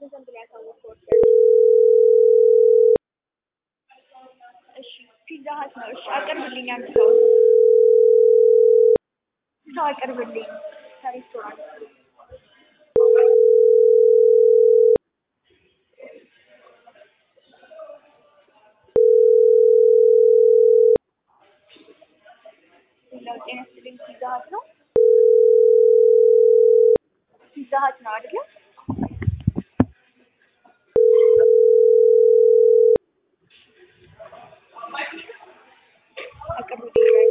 ዘንድ ላይ ያሳወቅኩት እሺ ፒዛ ሀት ነው። እሺ አቅርብልኝ፣ አንድ ሰው ሰው አቅርብልኝ ከሬስቶራንት ሌላው ጤና ይስጥልኝ። ፒዛ ሀት ነው። ፒዛ ሀት ነው አይደለ? አቅርብልኝ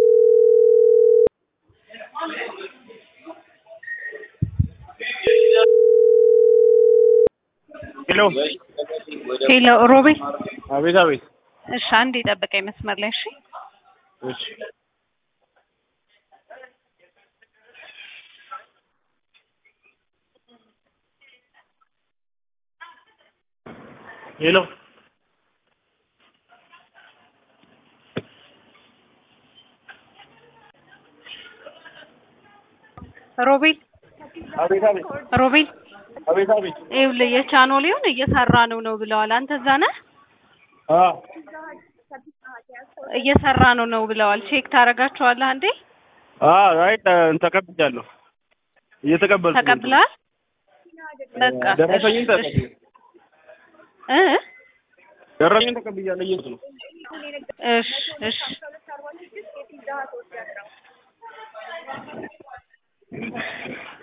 ሄሎ ሄሎ ሮቤል፣ አቤት አቤት። እሺ አንድ የጠበቀኝ መስመር ላይ እሺ። እሺ ሄሎ ሮቤል አቤት አቤት ሮቤል፣ አቤት አቤት። ይኸውልህ የቻኖሌውን እየሰራ ነው ነው ብለዋል። አንተ እዛ ነህ? አ እየሰራ ነው ነው ብለዋል። ቼክ ታደርጋቸዋለህ እንዴ? አ አይ ተ- ተቀብያለሁ። እየተቀበልኩ ነው። ተቀብለሃል? በቃ ደረሰኝን እሺ፣ ተቀብያለሁ። እ ደረሰኝን ተቀብያለሁ እየሄድኩ ነው። እሺ እሺ ሁለት አርባ ስድስት የፒዛ ሀት ወስዳለሁ